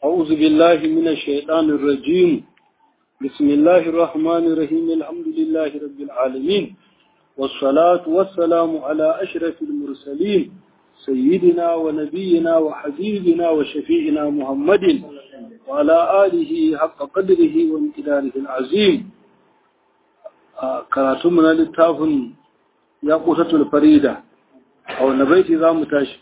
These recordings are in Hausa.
أعوذ بالله من الشيطان الرجيم بسم الله الرحمن الرحيم الحمد لله رب العالمين والصلاة والسلام على أشرف المرسلين سيدنا ونبينا وحبيبنا وشفيعنا محمد وعلى آله حق قدره وامتداره العظيم كراتمنا للتاف يقوتة الفريدة أو نبيت ذا متاشف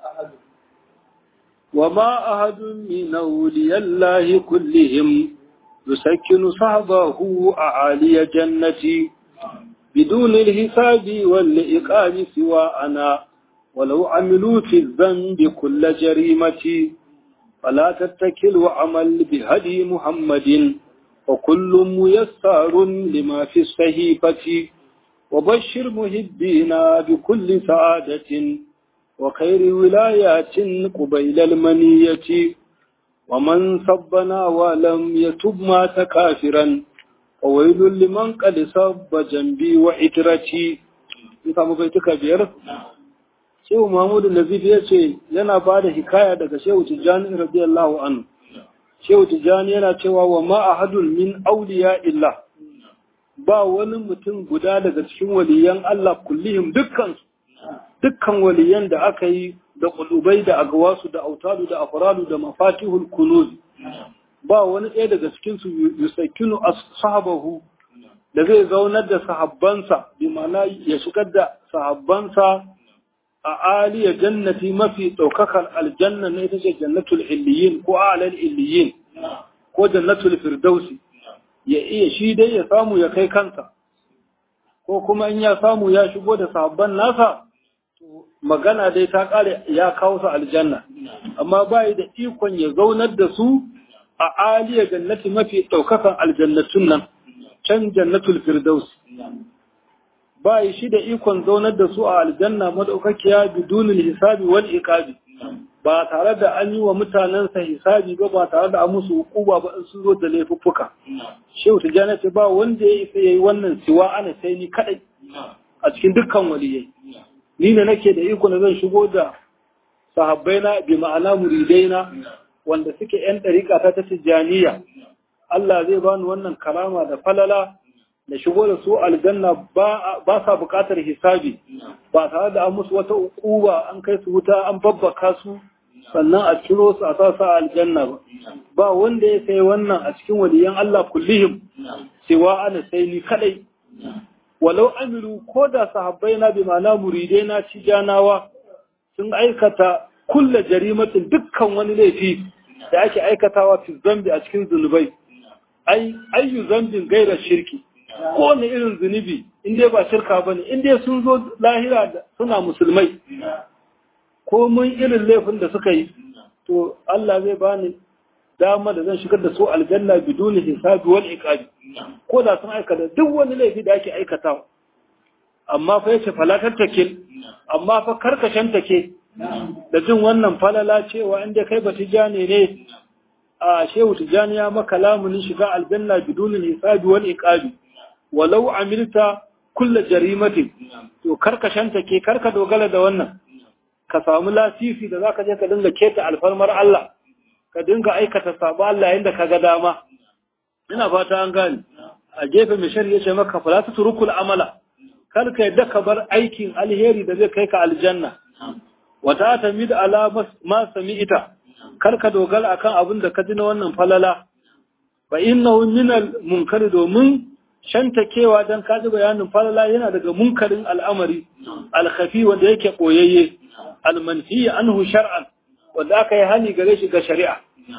وما أحد من أولياء الله كلهم يسكن صحبه أعالي جنتي بدون الحساب والإقام سوى أنا ولو عملوا في الذنب كل جريمة فلا تتكل وعمل بهدي محمد وكل ميسر لما في الصحيفة وبشر محبينا بكل سعادة وخير ولايات قبيل المنية ومن صبنا ولم يتب مات كافرا وويل لمن قد صب جنبي وعترتي يفهم بيتك بير Shehu Mahmudu Nazif ya ce yana ba da hikaya daga Shehu Tijjani radiyallahu anhu. Shehu Tijjani yana cewa wa ma ahadun min auliya illa ba wani mutum guda daga cikin waliyan Allah kullihim dukkan dukkan waliyan da aka yi da kulubai da agawasu da autadu da afradu da mafatihul kunuz ba wani ɗaya daga cikin su yusakinu ashabahu da zai zaunar da sahabbansa bi ma'ana ya shigar da sahabbansa a aliyar jannati mafi ɗaukakar aljanna na ita ce jannatul illiyin ko alal illiyin ko jannatul firdausi ya iya shi dai ya samu ya kai kansa ko kuma in ya samu ya shigo da sahabban nasa magana dai ta kare ya kawo su aljanna amma bai da ikon ya zaunar da su a aliyar jannati mafi ɗaukakan aljannatun nan can jannatul firdaus bai shi da ikon zaunar da su a aljanna madaukakiya bidunin hisabi wal iqabi ba tare da an yi wa mutanensa hisabi ba ba tare da an musu hukuma ba in sun zo da laifuffuka shehu tijjani ce ba wanda ya isa yayi wannan siwa ana sai ni kadai a cikin dukkan waliyai ni ne nake da iko na zan shigo da sahabbaina bi ma'ana muridaina wanda suke yan dariƙa ta ta tijjaniya Allah zai bani wannan karama da falala da shigo da su aljanna ba sa buƙatar hisabi ba tare da an musu wata ukuba an kai su wuta an babbaka su sannan a ciro su a sasa aljanna ba ba wanda ya sai wannan a cikin waliyan Allah kullihim cewa ana sai ni kadai walau amiru ko da sahabbai na bi ma'ana muridai na ci janawa sun aikata kulla jarimatin dukkan wani laifi da ake aikatawa fi zambi a cikin zunubai ai ayyu zambin gaira shirki ko wani irin zunubi in dai ba shirka bane in dai sun zo lahira suna musulmai ko mun irin laifin da suka yi to Allah zai bani dama da zan shigar da su aljanna biduni hisabi wal iqabi ko da sun aikata duk wani laifi da ake aikatawa amma fa yace falatar takil amma fa karkashin take da jin wannan falala cewa inda kai ba tijani ne a shehu tijani ya maka lamunin shiga aljanna biduni hisabi wal iqabi walau amilta kulla jarimatin to karkashin take karka dogara da wannan ka samu lasisi da zaka je ka dinga keta alfarmar Allah ka dinga aikata sabo Allah yanda ka ga dama ina fata an gane a gefe mai shari'a ce maka fala turukul amala kar ka yadda ka bar aikin alheri da zai kai ka aljanna wata tamid ala ma sami'ita kar ka dogara akan abin da ka ji na wannan falala fa innahu min al munkari domin shantakewa dan ka ji bayanin falala yana daga munkarin al'amari al-khafi wanda yake koyayye al-manfi anhu shar'an wanda aka yi hani gare shi ga shari'a.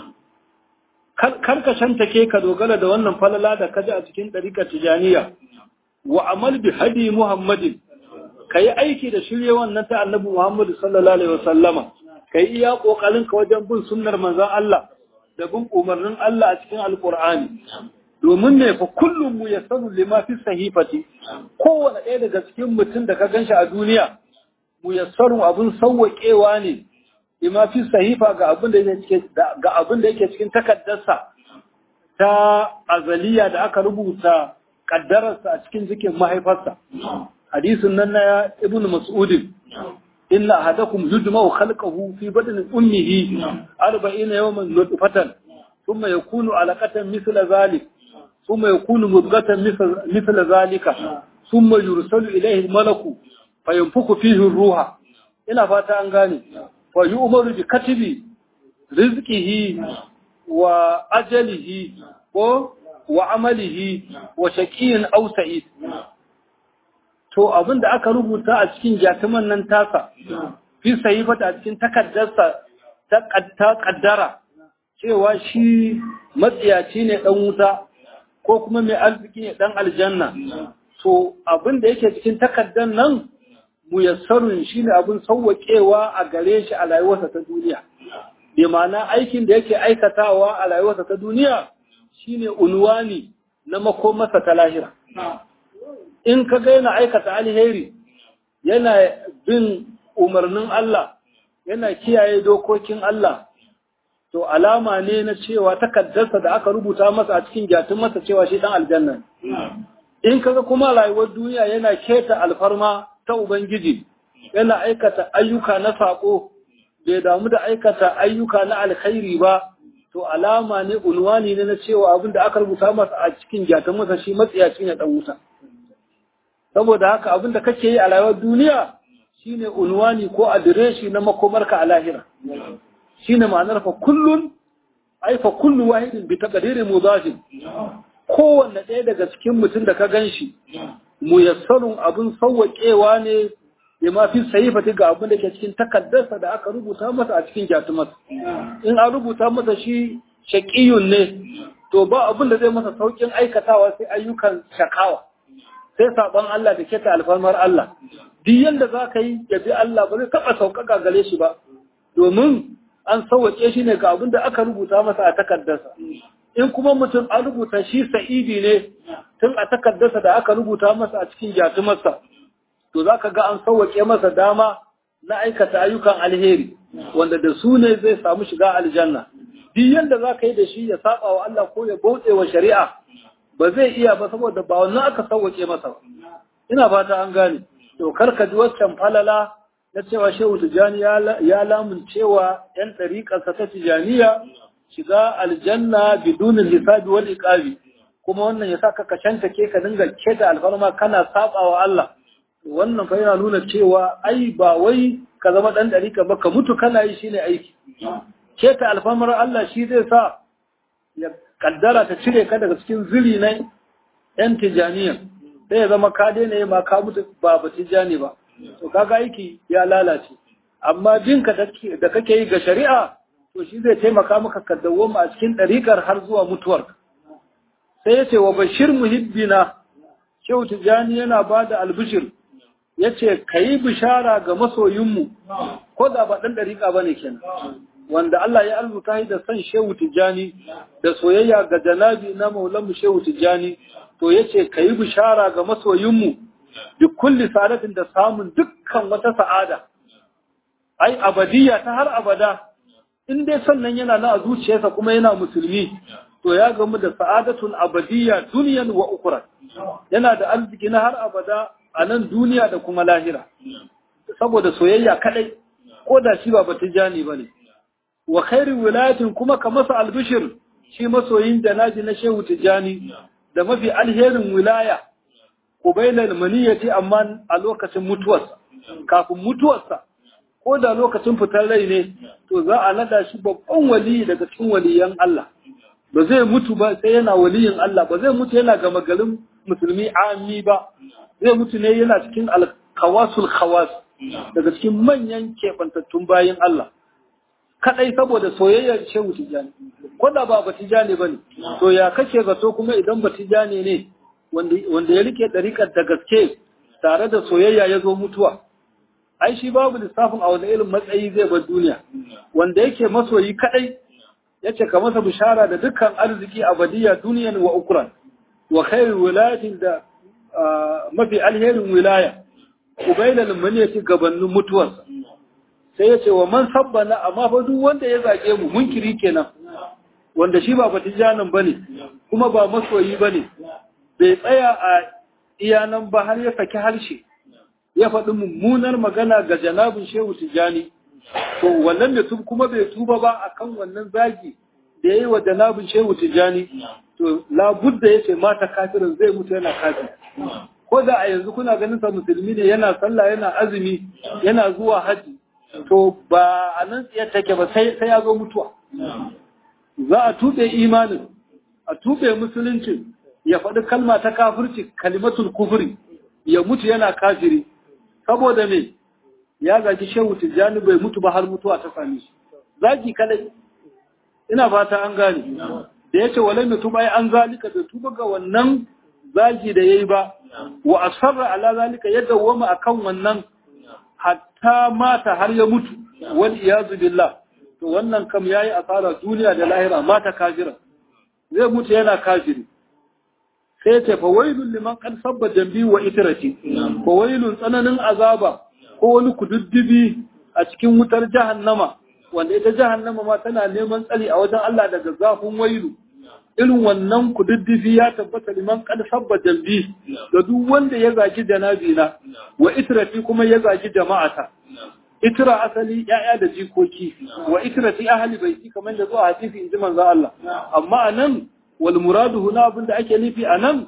Karkashen take ka dogara da wannan falala da kaji a cikin ɗarikar tijaniya, wa amal bi hadi Muhammadin, ka yi aiki da shirye wannan ta annabi Muhammadu sallallahu Alaihi wasallama, ka yi iya ƙoƙarin ka wajen bin sunnar manzan Allah da bin umarnin Allah a cikin Alƙur'ani. Domin ne fa kullum mu ya sanu lima fi sahifati, kowane ɗaya daga cikin mutum da ka gan shi a duniya, mu ya abin sauwaƙewa ne bima fi sahifa ga abin da yake ga abin da yake cikin takaddarsa ta azaliya da aka rubuta kaddararsa a cikin jikin mahaifarsa hadisin nan na ibnu mas'ud inna ahadakum yujma'u khalqahu fi badni ummihi 40 yawman nutfatan thumma yakunu alaqatan mithla dhalik thumma yakunu mudghatan mithla dhalika thumma yursalu ilayhi al-malaku fayanfuku fihi ar-ruha ina fata an gane wa yu'maru bi katibi rizqihi wa ajalihi ko wa amalihi wa shaqiyin aw sa'id to abin da aka rubuta a cikin jatuman nan tasa fi sahifata a cikin takaddarsa ta kaddara cewa shi matsiyaci ne dan wuta ko kuma mai arziki ne dan aljanna to abin da yake cikin takaddar nan muyassarun shine abin sauwaƙewa a gare shi a rayuwarsa ta duniya bi ma'ana aikin da yake aikatawa a rayuwarsa ta duniya shine unwani na makomarsa ta lahira in ka ga yana aikata alheri yana bin umarnin Allah yana kiyaye dokokin Allah to alama ne na cewa takaddarsa da aka rubuta masa a cikin gyatun masa cewa shi dan aljanna in kaga kuma rayuwar duniya yana keta alfarma ta ubangiji yana aikata ayyuka na sako bai damu da aikata ayyuka na alkhairi ba to alama ne unwani ne na cewa abin da aka rubuta masa a cikin gyatun masa shi matsiyaci ne dan wuta saboda haka abin da kake yi a rayuwar duniya shine unwani ko adireshi na makomarka a lahira shine ma'anar fa kullun ai fa kullu wahidin bi taqdiri mudajin kowanne ɗaya daga cikin mutum da ka ganshi muyassarun abin sawwaƙewa ne ya ma fi sayifati ga abin da ke cikin takaddarsa da aka rubuta masa a cikin jatumarsa in an rubuta masa shi shaƙiyun ne to ba abin da zai masa sauƙin aikatawa sai ayyukan shakawa sai saban Allah da keta alfarmar Allah duk yanda za ka yi ya bi Allah ba zai taɓa sauƙaƙa gare shi ba domin an sauwaƙe shi ne ga abin da aka rubuta masa a takardarsa in kuma mutum an rubuta shi sa'idi ne tun a takardarsa da aka rubuta masa a cikin jatumarsa to za ka ga an sauwaƙe masa dama na aikata ayyukan alheri wanda da su ne zai samu shiga aljanna duk yanda za ka yi da shi ya saba wa Allah ko ya bauɗe wa shari'a ba zai iya ba saboda ba wannan aka sauwake masa ba ina fata an gane to karka ji waccan falala na cewa shehu tijani ya lamun cewa yan ɗariƙarsa ta tijaniya shiga aljanna bidunin hisabi wal iqabi kuma wannan ya sa ka kashanta ke ka dinga keta alfarma kana saba wa Allah wannan fa yana nuna cewa ai ba wai ka zama dan ɗariƙa ba ka mutu kana yi shine aiki keta alfarmar Allah shi zai sa ya kaddara ta cire ka daga cikin zuri na ‘yan tijaniya sai ya zama ka daina yi ma ka mutu ba ba tijani ba to kaga aiki ya lalace amma jinka da kake yi ga shari'a to shi zai taimaka maka ka dawoma a cikin ɗariƙar har zuwa mutuwar sai ya ce wa bashir muhibbina shehu tijani yana ba da albishir ya ce ka yi bishara ga masoyinmu ko da ba ɗan ɗariƙa ba ne kenan wanda Allah ya arzuta da san Shehu Tijjani da soyayya ga janabi na Maulanmu Shehu Tijjani to yace kayi bishara ga masoyinmu duk kulli sa'adatin da samun dukkan wata sa'ada ai abadiyya ta har abada in dai sannan yana na a zuciyarsa kuma yana musulmi to ya gamu da sa'adatun abadiyya duniyan wa ukra yana da arziki na har abada a nan duniya da kuma lahira saboda soyayya kadai ko da shi ba batijani bane wa khairu wilayatin kuma ka masa albishir shi masoyin janaji na shehu tijani da mafi alherin wilaya kubailal maniyati amma a lokacin mutuwarsa kafin mutuwarsa ko da lokacin fitar rai ne to za a nada shi babban wali daga cikin waliyan Allah ba zai mutu ba sai yana waliyin Allah ba zai mutu yana gama garin musulmi ami ba zai mutu ne yana cikin alkawasul khawas daga cikin manyan kebantattun bayin Allah kadai saboda soyayyar shehu tijani ko da ba batijani bane to ya kake zato kuma idan batijani ne wanda wanda ya rike dariƙar da gaske tare da soyayya ya zo mutuwa ai shi babu lissafin a wani irin matsayi zai bar duniya wanda yake masoyi kadai yace ka masa bishara da dukkan arziki abadiya duniyan wa ukran wa khairul wilayatin da mafi alherin wilaya ubailal maniyati gabanin mutuwarsa sai ya ce wa man sabbana amma fa duk wanda ya zage mu munkiri kenan wanda shi ba batijanin bane kuma ba masoyi bane bai tsaya a iyanan ba har ya saki harshe ya faɗi mummunar magana ga janabin shehu tijjani to wannan da tub kuma bai tuba ba akan wannan zagi da yayi wa janabin shehu tijjani to labudda yace mata kafirin zai mutu yana kafir ko da a yanzu kuna ganin sa musulmi ne yana sallah yana azumi yana zuwa haji to ba a nan tsiyar take ba sai sai ya zo mutuwa za a tube imanin a tube musuluncin ya faɗi kalma ta kafirci kalimatul kufri ya mutu yana kafiri saboda me ya zagi shehu tijjani bai mutu ba har mutuwa ta same shi zagi kadai ina fata an gane da yace walai mutum ai an zalika da tuba ga wannan zagi da yayi ba wa asarra ala zalika ya dawwama akan wannan hatta mata har ya mutu wal iyazu billah to wannan kam yayi asara duniya da lahira mata kafira zai mutu yana kafiri sai ce fa wailun liman qad sabba jambi wa itrati fa wailun tsananin azaba ko wani kududdubi a cikin wutar jahannama wanda ita jahannama ma tana neman tsari a wajen Allah daga zafin wailu irin wannan kududdufi ya tabbata liman qad sabba jambi da duk wanda ya zagi janabina wa itrati kuma ya zagi jama'ata itra asali ya'ya da jikoki wa itrati ahli baiti kamar da zuwa hadisi inji manzo Allah amma anan wal muradu huna abinda ake nufi anan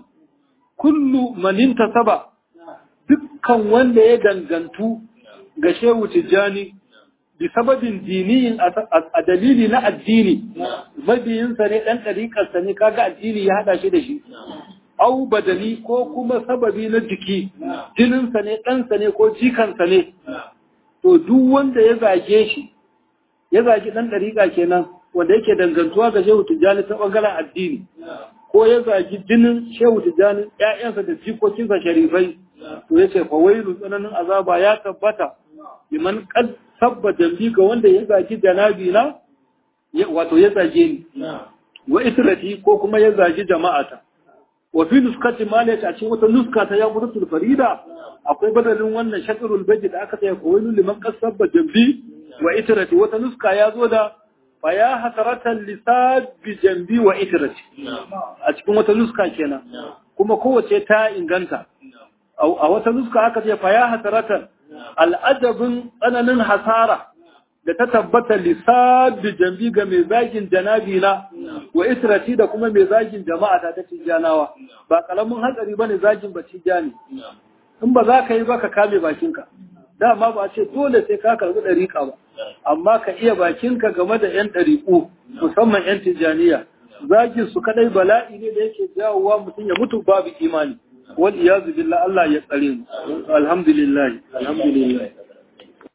kullu man intasaba dukkan wanda ya dangantu ga shehu tijjani bi sababin diniyin a dalili na addini mabiyinsa ne ɗan ɗariƙarsa ne kaga addini ya haɗa shi da shi au badani ko kuma sababi na jiki jininsa ne ɗansa ne ko jikansa ne to duk wanda ya zage shi ya zagi ɗan ɗariƙa kenan wanda yake dangantuwa ga shehu tijjani ta ɓangaren addini ko ya zagi jinin shehu tijjani ‘ya'yansa da jikokinsa sharifai to ya ce fa wailu tsananin azaba ya tabbata liman qad sabba dambi ga wanda ya zagi janabi na wato ya zage ni wa israti ko kuma ya zagi jama'ata wa fi nuskati malaka a cikin wata nuska ta ya mutu farida akwai badalin wannan shakarul baji da aka tsaya kawai liman qad sabba dambi wa israti wata nuska ya zo da fa ya hasaratan lisabi jambi wa israti a cikin wata nuska kenan kuma kowace ta inganta a wata nuska aka ce fa ya hasaratan al'adabin tsananin hasara da ta tabbata lissabi jambi ga mai zagin janabi na wa israti da kuma mai zagin jama'a ta ta janawa ba kalamin hatsari bane zagin ba ne. in ba za ka yi ba ka kame bakinka dama ba ce dole sai ka karbi ɗariƙa ba amma ka iya bakinka game da 'yan ɗariƙu musamman 'yan tijjaniya zagin su kadai bala'i ne da yake jawowa mutum ya mutu babu imani wal iyazu billah Allah ya tsare mu alhamdulillah alhamdulillah